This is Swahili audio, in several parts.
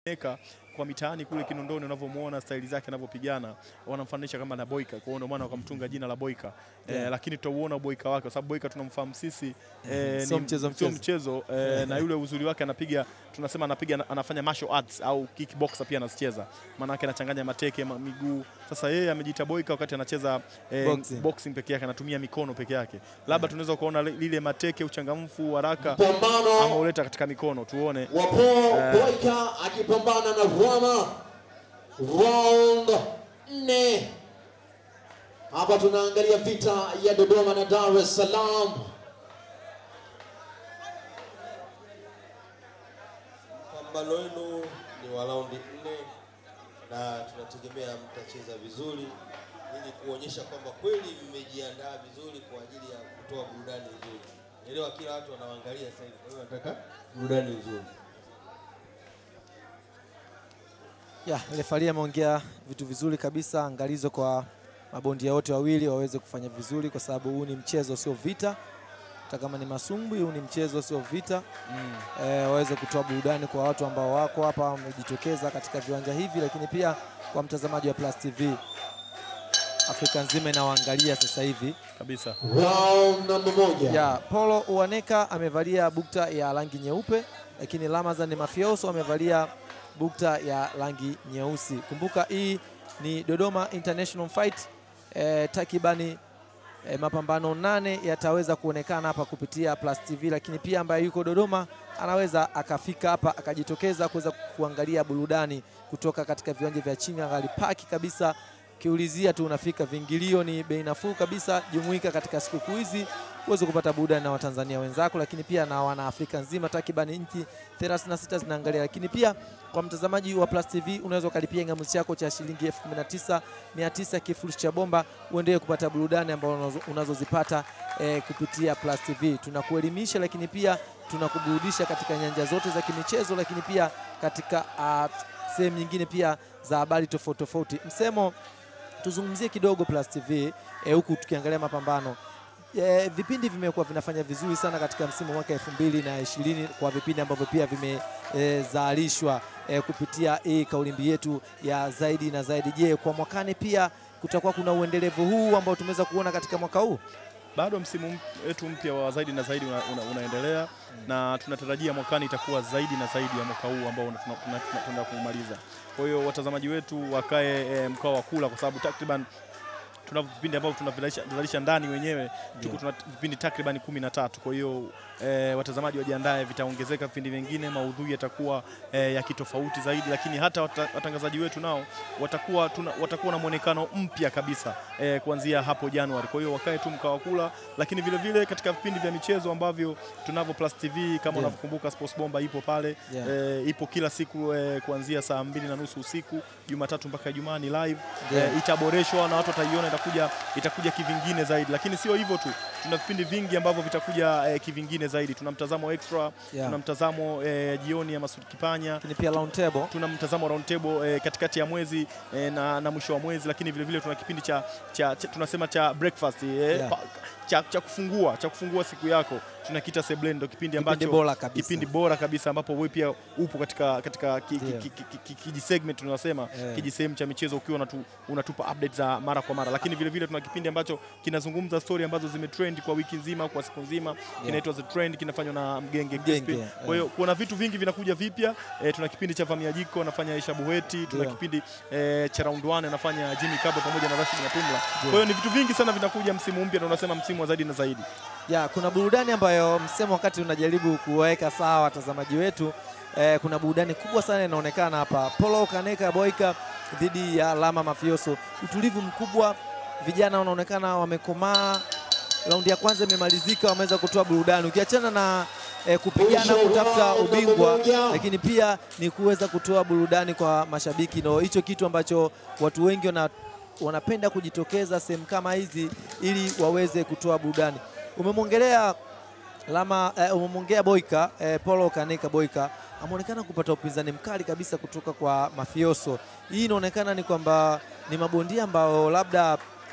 Eka kwa mitaani kule Kinondoni unavyomuona staili zake anavyopigana wanamfananisha kama na Boyka, kwa hiyo ndio maana wakamtunga jina la Boyka Yeah. eh, lakini tutauona Boyka wake kwa sababu Boyka tunamfahamu sisi eh, Sio ni- mchezo sio mchezo. mchezo eh, na yule uzuri wake anapiga tunasema anapiga anafanya martial arts au kickboxer pia anazicheza, maana yake anachanganya mateke ma, miguu. Sasa yeye amejiita Boyka wakati anacheza eh, Boxing. boxing peke yake anatumia mikono peke yake, labda tunaweza kuona li- lile mateke, uchangamfu, haraka Pambano ameuleta katika mikono, tuone wa Paul Boyka akipambana na Rama round nne. Hapa tunaangalia vita ya Dodoma na Dar es Salaam. Pambano wenu ni wa raundi nne na tunategemea mtacheza vizuri ili kuonyesha kwamba kweli mmejiandaa vizuri kwa ajili ya kutoa burudani nzuri. Elewa kila watu wanaangalia sasa hivi, kwa hiyo nataka burudani nzuri. Ya, refari ameongea vitu vizuri kabisa, angalizo kwa mabondia wote wawili waweze kufanya vizuri, kwa sababu huu ni mchezo sio vita. Hata kama ni masumbwi, huu ni mchezo sio vita. Eh, waweze kutoa burudani kwa watu ambao wako hapa wamejitokeza katika viwanja hivi, lakini pia kwa mtazamaji wa Plus TV Afrika nzima inawaangalia sasa hivi. kabisa. Round namba moja. Ya, Paulo Uaneka amevalia bukta ya rangi nyeupe, lakini Ramazan Mafioso amevalia bukta ya rangi nyeusi. Kumbuka hii ni Dodoma International Fight. Eh, takribani eh, mapambano nane yataweza kuonekana hapa kupitia Plus TV, lakini pia ambaye yuko Dodoma anaweza akafika hapa akajitokeza kuweza kuangalia burudani kutoka katika viwanja vya Chingangali Park kabisa kiulizia tu unafika. Viingilio ni bei nafuu kabisa. Jumuika katika sikukuu hizi uweze kupata burudani na Watanzania wenzako, lakini pia na wana Afrika nzima, takriban nchi 36 zinaangalia. Lakini pia kwa mtazamaji wa Plus TV unaweza ukalipia kingamuzi chako cha shilingi elfu kumi na tisa mia tisa kifurushi cha bomba, uendelee kupata burudani ambazo unazo- unazozipata eh, kupitia Plus TV. Tunakuelimisha, lakini pia tunakuburudisha katika nyanja zote za kimichezo, lakini pia katika ah, sehemu nyingine pia za habari tofauti tofauti. Msemo tuzungumzie kidogo Plus TV eh, huku tukiangalia mapambano eh, vipindi vimekuwa vinafanya vizuri sana katika msimu wa mwaka elfu mbili na ishirini kwa vipindi ambavyo pia vimezalishwa eh, kupitia hii kauli mbiu yetu ya zaidi na zaidi. Je, kwa mwakani pia kutakuwa kuna uendelevu huu ambao tumeweza kuona katika mwaka huu? bado msimu m- wetu mpya wa zaidi na zaidi una, una, unaendelea na tunatarajia mwakani itakuwa zaidi na zaidi ya mwaka huu ambao una- tuna- tuna- tuna- tunaenda kumaliza. Kwa hiyo watazamaji wetu wakae e, mkao wa kula, kwa sababu takriban tuna vipindi ambavyo tunavizalisha ndani wenyewe tuko tuna vipindi takriban kumi na tatu. Kwa hiyo e, watazamaji wajiandae, vitaongezeka vipindi vingine, maudhui yatakuwa e, ya kitofauti zaidi, lakini hata wata, watangazaji wetu nao watakuwa, tuna, watakuwa na mwonekano mpya kabisa e, kuanzia hapo Januari. Kwa hiyo wakae tu mkao wa kula, lakini vile vile katika vipindi vya michezo ambavyo tunavyo Plus TV kama Yeah. unavyokumbuka Sports Bomba ipo pale Yeah. e, ipo kila siku e, kuanzia saa mbili na nusu usiku Jumatatu mpaka Ijumaa ni live Yeah. e, itaboreshwa na watu wataiona, itakuja itakuja kivingine zaidi, lakini sio hivyo tu, tuna vipindi vingi ambavyo vitakuja e, kivingine zaidi. Tuna mtazamo extra, Yeah. tuna mtazamo e, jioni ya Masud Kipanya Lakini pia round table tuna mtazamo round table eh, katikati ya mwezi eh, na, na mwisho wa mwezi, lakini vile vile tuna kipindi cha, cha, cha tunasema cha breakfast eh, Yeah. pa, cha, cha kufungua cha kufungua siku yako tunakita Seblend, ndo kipindi Kipindi ambacho bora kabisa. kipindi bora kabisa ambapo wewe pia upo katika katika ki, ki, Ndio. ki, ki, ki, ki, kiji segment tunasema Eh. kiji sehemu cha michezo ukiwa unatu, unatupa update za mara kwa mara, lakini vile vile tuna kipindi ambacho kinazungumza story ambazo zimetrend kwa wiki nzima kwa siku nzima kinaitwa The Trend, kinafanywa na Mgenge Mgenge, Crispy. eh. Kwa hiyo kuna vitu vingi vinakuja vipya eh, tuna kipindi cha Vamia Jiko anafanya Aisha Buheti, tuna Ndio. kipindi eh, cha round 1 anafanya Jimmy Kabo pamoja na Rashid Matumla. Kwa hiyo ni vitu vingi sana vinakuja msimu mpya, na unasema msimu wa zaidi na zaidi. ya kuna burudani ambayo msemo wakati unajaribu kuweka sawa watazamaji wetu eh, kuna burudani kubwa sana inaonekana hapa. Polo Kaneka Boyka dhidi ya Lama Mafioso, utulivu mkubwa, vijana wanaonekana wamekomaa. Raundi ya kwanza imemalizika, wameweza kutoa burudani, ukiachana na eh, kupigana kutafuta ubingwa, lakini pia ni kuweza kutoa burudani kwa mashabiki, ndo hicho kitu ambacho watu wengi wana wanapenda kujitokeza sehemu kama hizi ili waweze kutoa burudani. Umemwongelea Lama eh, umemwongea Boyka eh, Paulo Kaneka Boyka ameonekana kupata upinzani mkali kabisa kutoka kwa Mafioso. Hii inaonekana ni kwamba ni mabondia ambao labda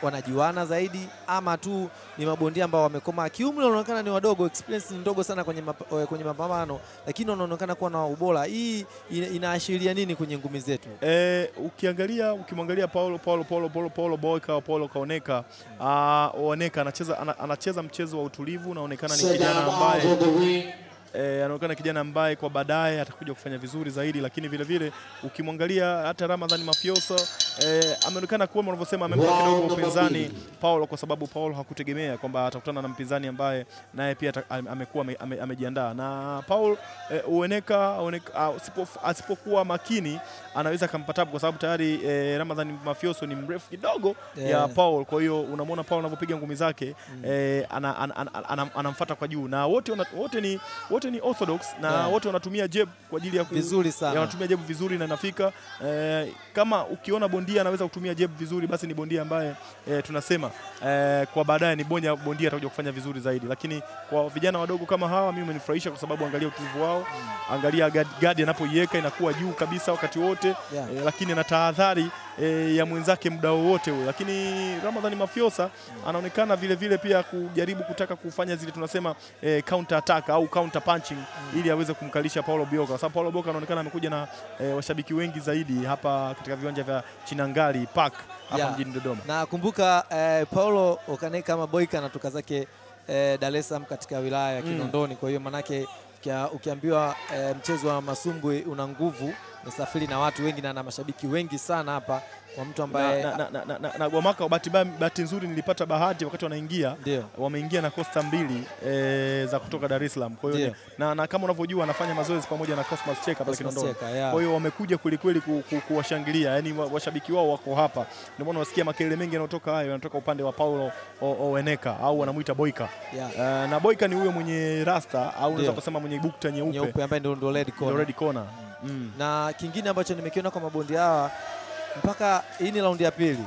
wanajuana zaidi ama tu ni mabondia ambao wamekoma kiumri, wanaonekana ni wadogo, experience ni ndogo sana kwenye, map, eh, kwenye mapambano, lakini wanaonekana kuwa na ubora. Hii ina- inaashiria nini kwenye ngumi zetu? Eh, ukiangalia ukimwangalia Paulo Paulo Paulo Paulo Paulo Boyka au Paulo Kaoneka ah, Oneka anacheza ana, anacheza mchezo wa utulivu, unaonekana ni kijana Second ambaye out of the ring. eh, anaonekana kijana ambaye kwa baadaye atakuja kufanya vizuri zaidi, lakini vile vile ukimwangalia hata Ramadhani Mafioso eh, ameonekana kuwa wanavyosema amempa Round kidogo number upinzani mbili. Paulo, kwa sababu Paulo hakutegemea kwamba atakutana na mpinzani ambaye naye pia ata- ame- amekuwa ame- ame- amejiandaa na Paul eh, Ueneka, Ueneka ah, asipo- asipokuwa makini anaweza akampatabu kwa sababu tayari eh, Ramadhani Mafioso ni mrefu kidogo ya Yeah. Paul. Kwa hiyo unamwona Paul anavyopiga ngumi zake eh, ana, ana, ana, ana, anamfuata kwa juu na wote, wana- wote, ni, wote ni orthodox na Yeah. wote wanatumia jeb kwa ajili ya ku, Vizuri ya sana. wanatumia jeb vizuri na inafika eh, kama ukiona bondia anaweza kutumia jeb vizuri, basi ni bondia ambaye eh, tunasema eh, kwa baadaye ni bonya bondia atakuja kufanya vizuri zaidi, lakini kwa vijana wadogo kama hawa mimi umenifurahisha kwa sababu angalia utulivu wao, angalia gadi, gadi anapoiweka inakuwa juu kabisa wakati wote Yeah. eh, lakini ana tahadhari eh, ya mwenzake muda wowote ule, lakini Ramadhani Mafiosa anaonekana vile vile pia kujaribu kutaka kufanya zile tunasema eh, counter attack au counter punching ili aweze kumkalisha Paulo Bioka, kwa sababu Paulo Bioka anaonekana amekuja na eh, washabiki wengi zaidi hapa katika viwanja vya Chinangali Park hapa Yeah. mjini Dodoma. na kumbuka eh, Paulo Okaneka ama Boyka anatoka zake eh, Dar es Salaam katika wilaya ya Mm. Kinondoni. Kwa hiyo manake ukia- ukiambiwa eh, mchezo wa masumbwi una nguvu, umesafiri na watu wengi na na mashabiki wengi sana hapa kwa mtu ambaye na, na, na, na, na, na Gwamaka bahati mbaya- bahati nzuri nilipata bahati wakati wanaingia ndio wameingia na Costa mbili e, za kutoka Dar es Salaam. Kwa hiyo Ndio. ni- na, na kama unavyojua anafanya mazoezi pamoja na Cosmas Cheka pale Cosmas Kinondoni. Cheka, yeah. Kwa hiyo wamekuja kwelikweli ku, ku, kuwashangilia, yani wa- washabiki wao wako hapa, ndio maana unasikia makelele mengi yanayotoka hayo yanatoka upande wa Paulo O- Oweneka au wanamuita Boyka. Yeah. Uh, na Boyka ni huyo mwenye rasta au unaweza Ndio. kusema mwenye bukta nyeupe, nyeupe ambaye ndio ndio red ndio corner. red corner. Mm. na kingine ambacho nimekiona kwa mabondi hawa mpaka hii ni raundi ya pili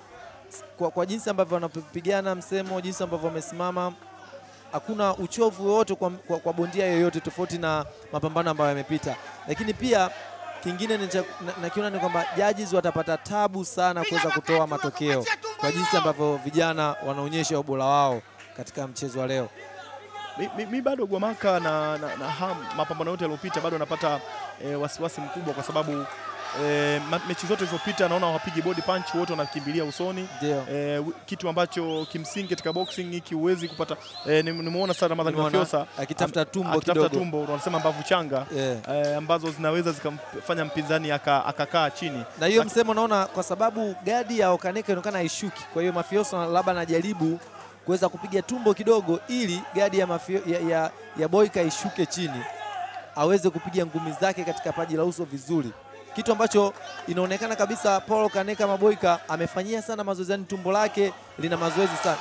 kwa, kwa jinsi ambavyo wanapigana msemo, jinsi ambavyo wamesimama, hakuna uchovu wowote kwa, kwa, kwa bondia yoyote tofauti na mapambano ambayo yamepita. Lakini pia kingine ni cha- na- nakiona ni kwamba judges watapata tabu sana kuweza kutoa matokeo kwa jinsi ambavyo vijana wanaonyesha ubora wao katika mchezo wa leo. Mi, mi, mi bado Gwamaka na, na, na ham, mapambano yote yaliyopita bado napata e, wasiwasi mkubwa kwa sababu e, ma, mechi zote zilizopita naona hawapigi body punch, wote wanakimbilia usoni Ndio. e, kitu ambacho kimsingi katika boxing hiki huwezi kupata e, nimeona sana Ramadhani Nimeona Mafiosa akitafuta am- tumbo akitafuta kidogo. tumbo wanasema mbavu changa Yeah. e, ambazo zinaweza zikamfanya mpinzani aka- akakaa chini na hiyo msemo naona kwa sababu gadi ya Okaneka inaonekana haishuki, kwa hiyo Mafioso labda anajaribu kuweza kupiga tumbo kidogo ili gadi ya, mafio, ya, ya, ya Boyka ishuke chini aweze kupiga ngumi zake katika paji la uso vizuri, kitu ambacho inaonekana kabisa Paul Okaneka Maboyka amefanyia sana mazoezi, yani tumbo lake lina mazoezi sana.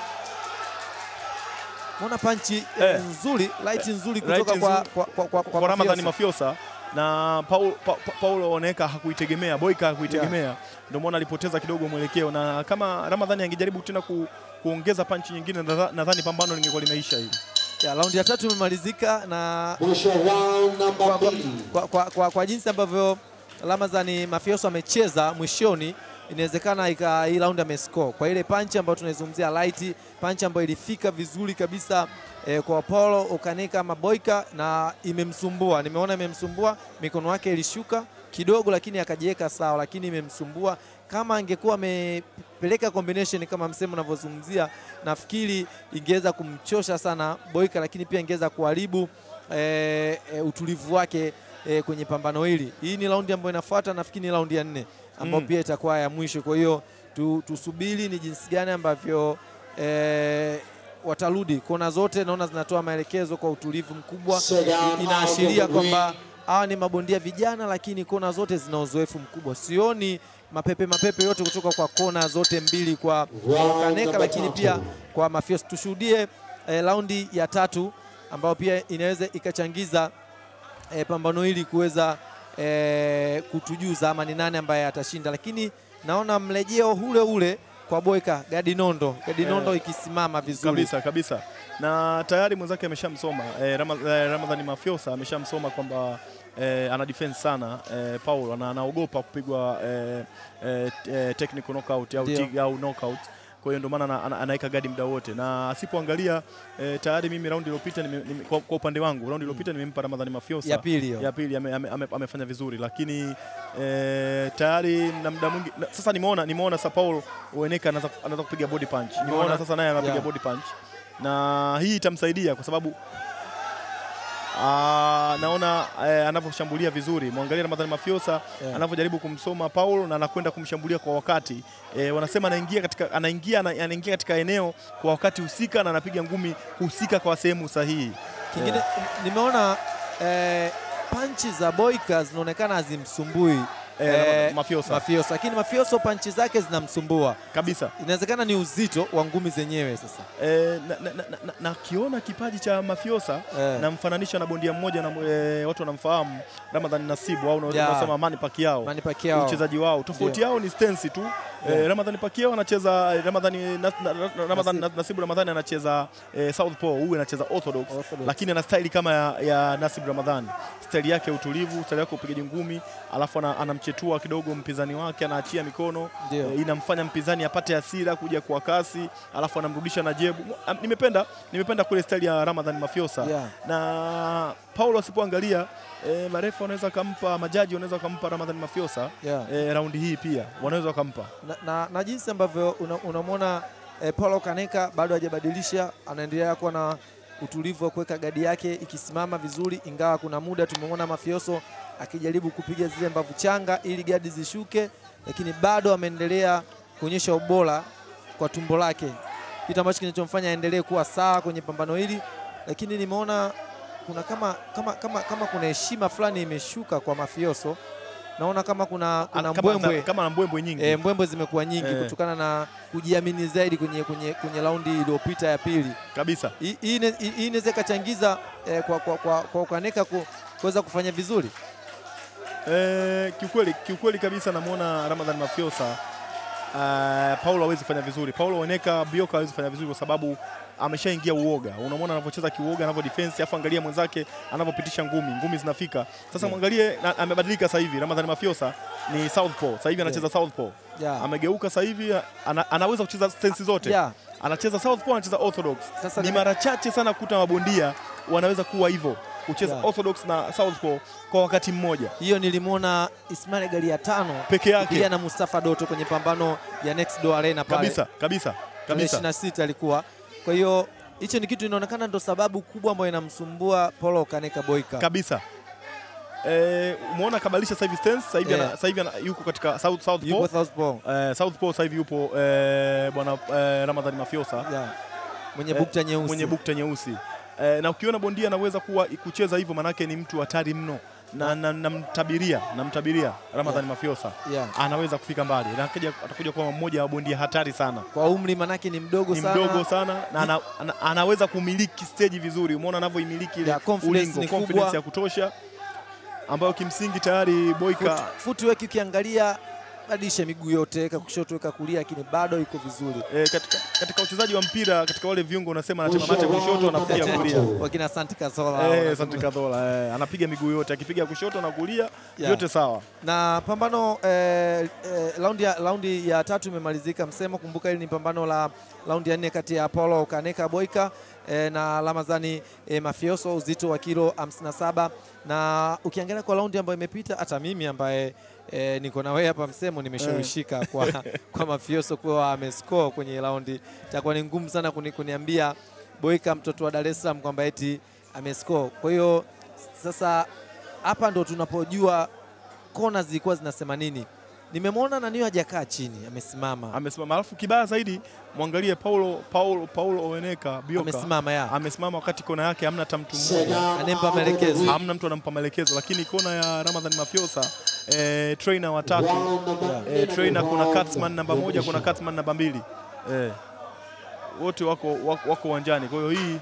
Muona panchi eh, Eh. nzuri light nzuri Right kutoka kwa, nzuri. kwa, kwa, kwa, kwa, kwa Ramadhani Mafioso. Mafiosa na Paul, pa, pa, Paulo Oneka hakuitegemea, Boyka hakuitegemea ndio maana alipoteza kidogo mwelekeo, na kama Ramadhani angejaribu tena ku, kuongeza panchi nyingine, nadha- nadhani pambano lingekuwa limeisha hivi. Ya, raundi ya tatu imemalizika na Mwisho wa round kwa, namba kwa, mbili. kwa, kwa, kwa, kwa jinsi ambavyo Ramazani Mafioso amecheza mwishoni, inawezekana ika hii round amescore kwa ile panchi ambayo tunaizungumzia light panchi ambayo ilifika vizuri kabisa eh, kwa Paulo Okaneka Maboyka na imemsumbua. Nimeona imemsumbua, mikono yake ilishuka kidogo, lakini akajiweka sawa, lakini imemsumbua. Kama angekuwa amepeleka combination kama msemo unavyozungumzia, nafikiri ingeweza kumchosha sana Boyka, lakini pia ingeweza kuharibu eh, eh, utulivu wake eh, kwenye pambano hili. Hii ni raundi ambayo inafuata, nafikiri ni raundi ya nne ambayo Mm. pia itakuwa ya mwisho. Kwa hiyo tu, tusubiri ni jinsi gani ambavyo eh, watarudi. Kona zote naona zinatoa maelekezo kwa utulivu mkubwa, Second I- inaashiria out of the kwamba ring. hawa ni mabondia vijana, lakini kona zote zina uzoefu mkubwa. Sioni mapepe mapepe yote kutoka kwa kona zote mbili kwa kwa Round Okaneka, number lakini tatu. pia kwa Mafioso. Tushuhudie eh, raundi ya tatu ambayo pia inaweza ikachangiza eh, pambano hili kuweza eh, kutujuza ama ni nani ambaye atashinda, lakini naona mrejeo ule ule kwa Boyka Gadinondo, Gadinondo Eh, ikisimama vizuri kabisa kabisa, na tayari mwenzake ameshamsoma eh, Rama, eh, Ramadhani Mafiosa ameshamsoma kwamba eh, ana defense sana eh, Paul na anaogopa kupigwa eh, eh, eh, technical knockout au, Ndio. tig, au knockout. kwa hiyo ndio maana ana- ana- anaweka gadi muda wote, na asipoangalia eh, tayari mimi raundi iliyopita nime- nime- kwa, kwa upande wangu raundi iliyopita nimempa Ramadhani Mafiosa ya pili hiyo. ya pili ame, ame, ame, amefanya vizuri lakini eh, tayari na muda mwingi na, sasa nimeona nimeona Sao Paulo Ueneka anaweza anaweza kupiga body punch. Nimeona Nimeona- sasa naye anapiga yeah. body punch na hii itamsaidia kwa sababu Ah, naona eh, anavyoshambulia vizuri. Mwangalie Ramadhani Mafiosa Yeah. anavyojaribu kumsoma Paulo na anakwenda kumshambulia kwa wakati. Eh, wanasema anaingia katika anaingia ana- anaingia katika eneo kwa wakati husika na anapiga ngumi husika kwa sehemu sahihi. Kingine nimeona eh, panchi za Boyka zinaonekana hazimsumbui Eh, eh, Ramadhani Mafiosa Mafioso, lakini Mafioso panchi zake zinamsumbua. kabisa. Inawezekana ni uzito wa ngumi zenyewe sasa. Eh, na, na, na, na, na kiona kipaji cha Mafiosa Eh. namfananisha na bondia mmoja na eh, watu wanamfahamu Ramadhan Nasibu au Yeah. unasema Manny Pacquiao. Manny Pacquiao. uchezaji wao tofauti yao ni stensi tu Yeah. eh, Ramadhani Pacquiao anacheza eh, Ramadhani na, na, na, Ramadhani Nasib. Nasibu Ramadhani anacheza eh, southpaw huyu anacheza orthodox, Orthodox. lakini ana staili kama ya, ya Nasib Ramadhani staili yake ya utulivu staili yake ya upigaji ngumi alafu ana- anamchetua kidogo mpinzani wake anaachia mikono Ndio. eh, inamfanya mpinzani apate hasira kuja kwa kasi alafu anamrudisha na jebu Ah, nimependa nimependa kule staili ya Ramadhan Mafiosa Yeah. na Paulo asipoangalia eh, marefu wanaweza kampa majaji wanaweza kampa Ramadhan Mafiosa Yeah. eh, raundi hii pia wanaweza wakampa na, na, na jinsi ambavyo una- unamwona eh, Paulo Kaneka bado hajabadilisha, anaendelea kuwa na utulivu wa kuweka gadi yake ikisimama vizuri, ingawa kuna muda tumemwona Mafioso akijaribu kupiga zile mbavu changa ili gadi zishuke, lakini bado ameendelea kuonyesha ubora kwa tumbo lake, kitu ambacho kinachomfanya aendelee kuwa sawa kwenye pambano hili, lakini nimeona kuna kama, kama, kama, kama kuna heshima fulani imeshuka kwa Mafioso. Naona kama kuna, kuna kama, mbwembwe kama na mbwembwe nyingi E, mbwembwe zimekuwa nyingi Eh. kutokana na kujiamini zaidi kwenye, kwenye, kwenye raundi iliyopita ya pili. kabisa Hii- Hii ine- hii- hii inaweza ikachangiza eh, kwa, kwa, kwa, kwa Ukaneka ku- kuweza kufanya vizuri. eh, kiukweli kiukweli kabisa namwona Ramadhan Mafiosa Uh, Paulo hawezi kufanya vizuri. Paulo Oneka Bioka hawezi kufanya vizuri kwa sababu ameshaingia uoga. Unamwona anavyocheza kiuoga, anavyo defense, afu angalia mwenzake anavyopitisha ngumi, ngumi zinafika. Sasa mwangalie na- amebadilika sasa hivi. Ramadhan Mafiosa ni southpaw. Sasa hivi anacheza southpaw. Yeah. Amegeuka sasa hivi ana, anaweza kucheza stance zote. Yeah. Anacheza southpaw, anacheza orthodox. Sasa ni nime- mara chache sana kukuta mabondia wanaweza kuwa hivyo kucheza Yeah. orthodox na southpaw kwa wakati mmoja Hiyo nilimwona Ismail Gali ya tano peke yake pia na Mustafa Doto kwenye pambano ya Next Door Arena pale kabisa kabisa tarehe kabisa 26 alikuwa. Kwa hiyo hicho ni kitu inaonekana ndo sababu kubwa ambayo inamsumbua Paulo Kaneka Boyka. kabisa. Eh, umeona kabadilisha sasa hivi stance sasa hivi Yeah. ana- sasa hivi ana- yuko katika south southpaw Yuko Southpaw. eh, southpaw sasa hivi yupo eh, bwana eh, Ramadhani Mafiosa Yeah. Mwenye Eh, bukta nyeusi. mwenye bukta nyeusi eh, na ukiona bondia anaweza kuwa kucheza hivyo manake ni mtu hatari mno na namtabiria na namtabiria Ramadhani Mafiosa Yeah. anaweza kufika mbali na akaja- atakuja kuwa mmoja wa bondia hatari sana Kwa umri manake ni mdogo ni sana. mdogo sana na ana, ana, anaweza kumiliki stage vizuri. Umeona anavyoimiliki ile Yeah, confidence ulingo, ni confidence kubwa. ya kutosha ambayo kimsingi tayari Boyka Foot- footwork ukiangalia badilisha miguu yote, weka kushoto, weka kulia, lakini bado iko vizuri. eh, katika, katika uchezaji wa mpira katika wale viungo unasema anatema mate kushoto anapiga kulia. Wakina Santi Kazola Eh, wanazungumza. Santi Kadhola eh, anapiga miguu yote akipiga kushoto na kulia Yeah. yote sawa. na pambano eh, eh, raundi ya, raundi ya tatu imemalizika msemo. Kumbuka hili ni pambano la raundi ya nne kati ya Paulo Kaneka Boyka eh, na Ramazani eh, Mafioso uzito wa kilo 57 na ukiangalia kwa raundi ambayo imepita, hata mimi ambaye eh, niko na wewe hapa msemo nimeshawishika kwa, kwa Mafioso kuwa amescore kwenye raundi. Itakuwa ni ngumu sana kuni, kuniambia Boyka mtoto wa Dar es Salaam kwamba eti amescore. Kwa hiyo sasa hapa ndo tunapojua kona zilikuwa zinasema nini. Nimemwona nani hajakaa chini, amesimama Amesimama, alafu kibaya zaidi mwangalie Paulo Paulo Paulo Oweneka Bioka amesimama ya amesimama wakati kona yake hamna hata mtu mmoja. anempa maelekezo. hamna mtu anampa maelekezo, lakini kona ya Ramadhan Mafiosa eh, trainer watatu eh, trainer, kuna Katzman namba moja, kuna Katzman namba mbili eh, wote wako wako wako uwanjani. Kwa hiyo hii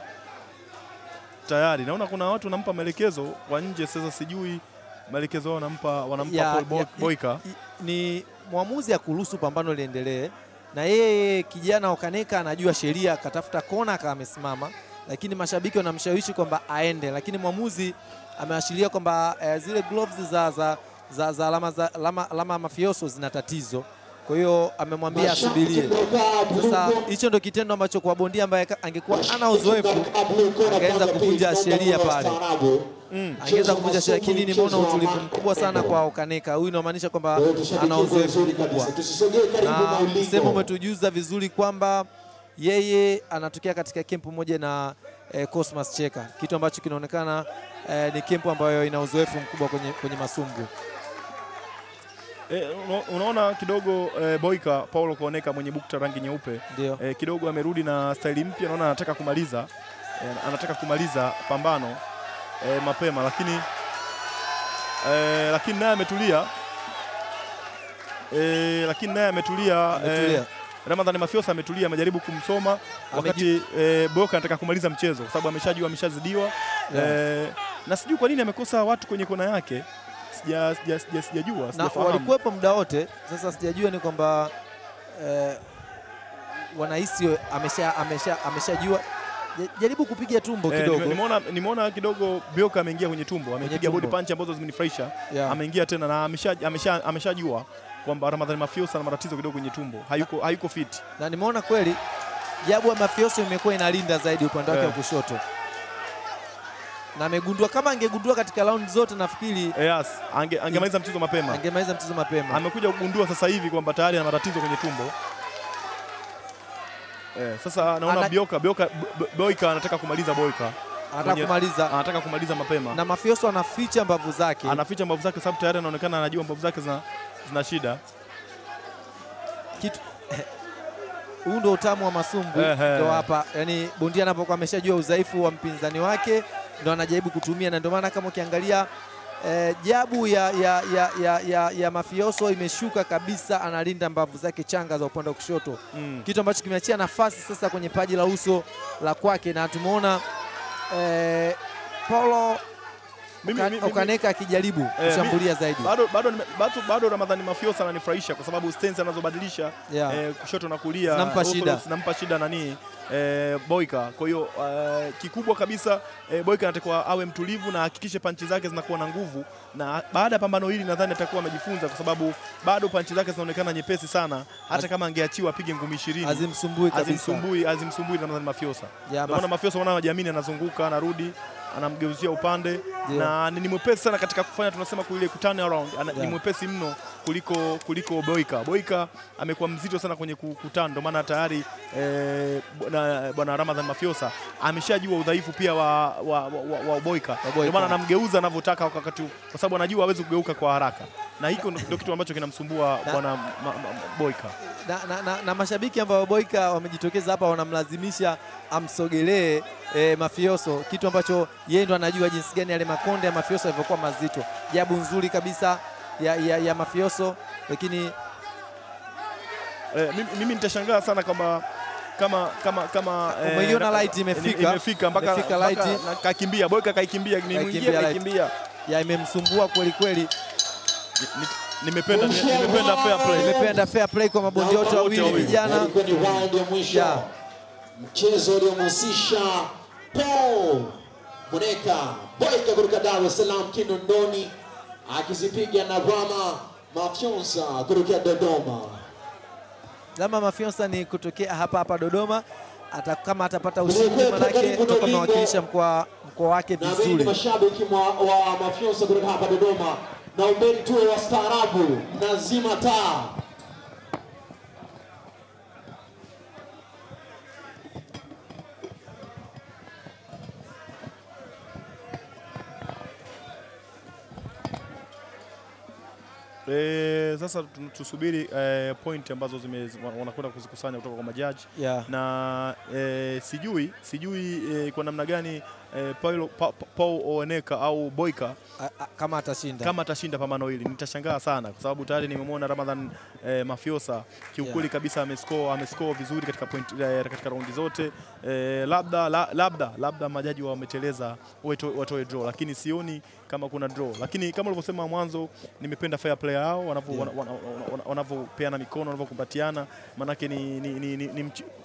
tayari naona kuna watu wanampa maelekezo kwa nje. Sasa sijui maelekezo yao wanampa wanampa Ya- Paul Bo- ya- Boyka I- ni mwamuzi akuruhusu pambano liendelee, na yeye kijana Okaneka anajua sheria, akatafuta kona akawa amesimama, lakini mashabiki wanamshawishi kwamba aende, lakini mwamuzi ameashiria kwamba eh, zile gloves za, za, za, za alama za alama, alama mafioso zina tatizo. kwa hiyo amemwambia asubirie. Sasa hicho ndo kitendo ambacho kwa bondia ambaye ka- angekuwa ana uzoefu angeweza kuvunja sheria pale. angeweza kuvunja sheria, lakini nimeona utulivu mkubwa sana kwa Okaneka. Huyu inamaanisha kwamba ana uzoefu mkubwa, na msemo umetujuza vizuri kwamba yeye anatokea katika kempu moja na eh, Cosmas Cheka, kitu ambacho kinaonekana eh, ni kempu ambayo ina uzoefu mkubwa kwenye, kwenye masumbu. E, unaona kidogo e, Boyka Paulo Kuoneka mwenye bukta rangi nyeupe Ndio e, kidogo amerudi na staili mpya, naona anataka kumaliza e, anataka kumaliza pambano e, mapema, lakini e, lakini naye ametulia e, lakini naye ametulia Ametulia. e, Ramadhani Mafiosa ametulia, amejaribu kumsoma wakati e, Boyka anataka kumaliza mchezo kwa sababu ameshajua ameshazidiwa e, na sijui kwa nini amekosa watu kwenye kona yake, sija sija sija sijajua na sijafahamu. walikuwepo muda wote. Sasa sijajua ni kwamba eh, wanahisi amesha amesha ameshajua. Ja- Jaribu kupiga tumbo Eh, kidogo. nime- nimeona nimeona kidogo Bioka ameingia kwenye tumbo, amepiga body tumbo. punch ambazo zimenifurahisha. Yeah. Ameingia tena na amesha amesha ameshajua kwamba Ramadhani Mafiosa ana matatizo kidogo kwenye tumbo, hayuko hayuko fit. na nimeona kweli jabu ya Mafioso imekuwa inalinda zaidi upande wake wa Eh. kushoto, na amegundua kama angegundua katika raundi zote, nafikiri Eh, Yes, ange, angemaliza mchezo mapema. angemaliza mchezo mapema. Amekuja kugundua sasa hivi kwamba tayari ana matatizo kwenye tumbo. Eh, sasa naona Ana- Bioka Bioka Bo- Boyka anataka kumaliza Boyka. Anataka kwenye- kumaliza Anataka kumaliza mapema. na Mafioso anaficha mbavu zake. Anaficha mbavu zake sababu tayari anaonekana anajua mbavu zake zina zina shida. kitu huu ndo utamu wa masumbu Ehe. ndo hapa, yani bondia anapokuwa ameshajua udhaifu wa mpinzani wake ndo anajaribu kutumia, na ndio maana kama ukiangalia eh, jabu ya, ya, ya, ya, ya, ya Mafioso imeshuka kabisa, analinda mbavu zake changa za upande wa kushoto Mm. kitu ambacho kimeachia nafasi sasa kwenye paji la uso la kwake, na tumeona eh, Paulo Mimi- Oka- mimi- Okaneka akijaribu Eh, kushambulia zaidi. bado, bado, nime- bado, bado Ramadhani Mafiosa ananifurahisha kwa sababu stance anazobadilisha Yeah. eh, kushoto na kulia Zinampa orthodox shida. zinampa shida nani eh, Boyka. Kwa hiyo eh, kikubwa kabisa eh, Boyka anatakiwa awe mtulivu na ahakikishe panchi zake zinakuwa na nguvu, na baada ya pambano hili nadhani atakuwa amejifunza, kwa sababu bado panchi zake zinaonekana nyepesi sana, hata Az- kama angeachiwa apige ngumi 20 Azimsumbui kabisa. azimsumbui azimsumbui Ramadhani Mafiosa. Yeah, Ndio maana Maf- Mafiosa unaona anajiamini, anazunguka, anarudi, anamgeuzia upande Ndio. na ni ni mwepesi sana katika kufanya tunasema kule ku turn around ana, ni Yeah. mwepesi mno kuliko kuliko Boyka. Boyka amekuwa mzito sana kwenye ku- kuturn, ndio maana tayari eh, bwana bwana Ramadhan Mafiosa ameshajua udhaifu pia wa, wa, wa, wa, wa Boyka, Boyka. ndio maana anamgeuza anavyotaka wakati, kwa sababu anajua hawezi kugeuka kwa haraka, na hiko ndio kitu ambacho kinamsumbua Na- bwana ma- ma- Boyka. na, na, na, na mashabiki ambao Boyka wamejitokeza hapa wanamlazimisha amsogelee eh, Mafioso, kitu ambacho yeye ndo anajua jinsi gani yale makonde ya Mafioso yalivyokuwa mazito. Jabu nzuri kabisa ya, ya, ya Mafioso, lakini Eh, mimi, mimi nitashangaa sana kwamba kama kama kama eh, Umeiona na- light imefika. imefika mpaka Imefika mpaka light. na- kakimbia Boyka kaikimbia ni mwingie Kaikimbia light. kaikimbia ya imemsumbua kweli kweli. Ni- ni- nimependa ni- nimependa fair play Nimependa fair play kwa mabondia wote wawili wawili. vijana. Ilikuwa ni round ya mwisho Yeah. mchezo uliomhusisha Paul Muneka Boyka kutoka Dar es Salaam Kinondoni akizipiga na Rama Mafyonsa kutoka Dodoma. Lama Mafiosa ni kutokea hapa hapa Dodoma. Ata, kama atapata Vilevile ushindi manake karibu na atakuwa ulingo. amewakilisha mkoa mkoa wake na wengi vizuri. mashabiki mwa- wa Mafyonsa kutoka hapa Dodoma na uberi tuwe wastaarabu na zima taa. Eh, sasa tu- tusubiri eh, point ambazo zime wana- wanakwenda kuzikusanya kutoka kwa majaji Yeah. na eh, sijui sijui eh, kwa namna gani eh, Paulo pa, pa, Paul Oeneka au Boyka A, a, kama atashinda. kama atashinda pambano hili nitashangaa sana kwa sababu tayari nimemwona Ramadhan eh, Mafiosa kiukweli Yeah. kabisa amescore amescore vizuri katika point, eh, katika raundi zote eh, labda la, labda labda majaji wameteleza wato- watoe draw, lakini sioni kama kuna draw, lakini kama ulivyosema mwanzo, nimependa fair play yao wanavyo- Yeah. wana- wana- wana- wanavyopeana mikono wanavyokumbatiana, maanake ni, ni, ni, ni, ni mch-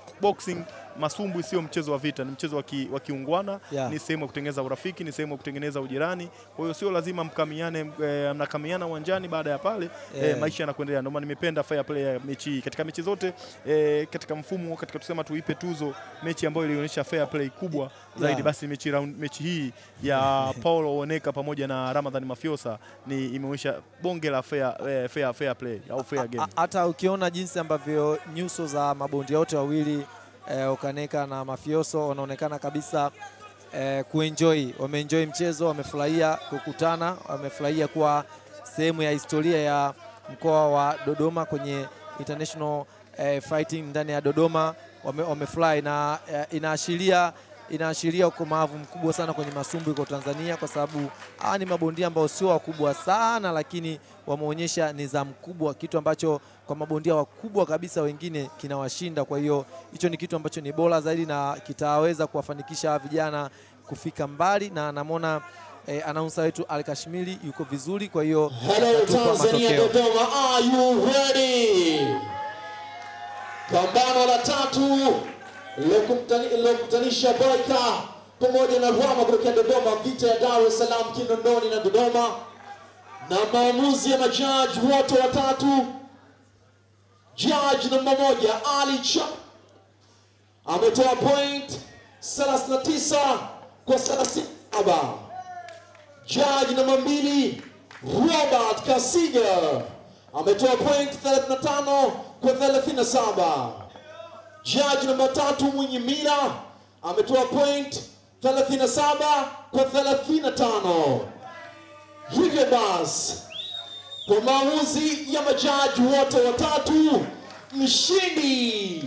boxing masumbwi sio mchezo wa vita, ni mchezo wa ki- wa kiungwana Yeah. ni sehemu ya kutengeneza urafiki, ni sehemu ya kutengeneza ujirani. Kwa hiyo sio lazima mkamiane, eh, mnakamiana uwanjani, baada ya pale Yeah. eh, maisha yanakuendelea. Ndio maana nimependa fair play ya mechi hii katika mechi zote eh, katika mfumo katika tusema tuipe tuzo mechi ambayo ilionyesha fair play kubwa zaidi Yeah. basi mechi, round, mechi hii ya Paulo Oneka pamoja na Ramadhan Mafiosa ni imeonyesha bonge la fair, eh, fair, fair play au fair game. A- hata ukiona jinsi ambavyo nyuso za mabondia wote wawili eh, Okaneka na Mafioso wanaonekana kabisa eh, kuenjoy, wameenjoy mchezo, wamefurahia kukutana, wamefurahia kuwa sehemu ya historia ya mkoa wa Dodoma kwenye international eh, fighting ndani ya Dodoma, wame, wamefurahi na eh, inaashiria inaashiria ukomavu mkubwa sana kwenye masumbwi kwa Tanzania, kwa sababu hawa ni mabondia ambao sio wakubwa sana, lakini wameonyesha nidhamu kubwa, kitu ambacho kwa mabondia wakubwa kabisa wengine kinawashinda. Kwa hiyo hicho ni kitu ambacho ni bora zaidi na kitaweza kuwafanikisha hawa vijana kufika mbali, na namwona eh, anaunsa wetu Al Kashmiri yuko vizuri, kwa hiyo Hello atatupa Tanzania matokeo. Dodoma, are you ready? Pambano la tatu lilokutani- lilokutanisha Boyka pamoja na Rwama kutokea Dodoma, vita ya Dar es Salaam, Kinondoni na Dodoma, na maamuzi ya majaji wote watatu. Judge namba moja Ali Cha ametoa point 39 kwa 37. Judge namba mbili Robert Kasiga ametoa point 35 kwa 37. Judge namba tatu Mwinyi Mila ametoa point 37 kwa 35. Hivyo basi kwa maamuzi ya majaji wote watatu, mshindi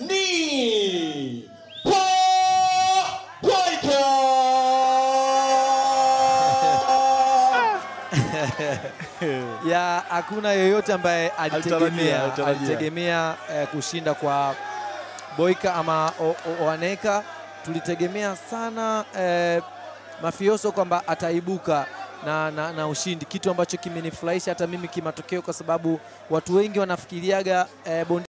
ni Paul Boyka. ya hakuna yeyote ambaye Alitarajia, alitegemea alitarajia. alitegemea eh, kushinda kwa Boyka ama O- O- Oaneka. Tulitegemea sana eh, Mafioso kwamba ataibuka na, na, na ushindi, kitu ambacho kimenifurahisha hata mimi kimatokeo, kwa sababu watu wengi wanafikiriaga eh, bondia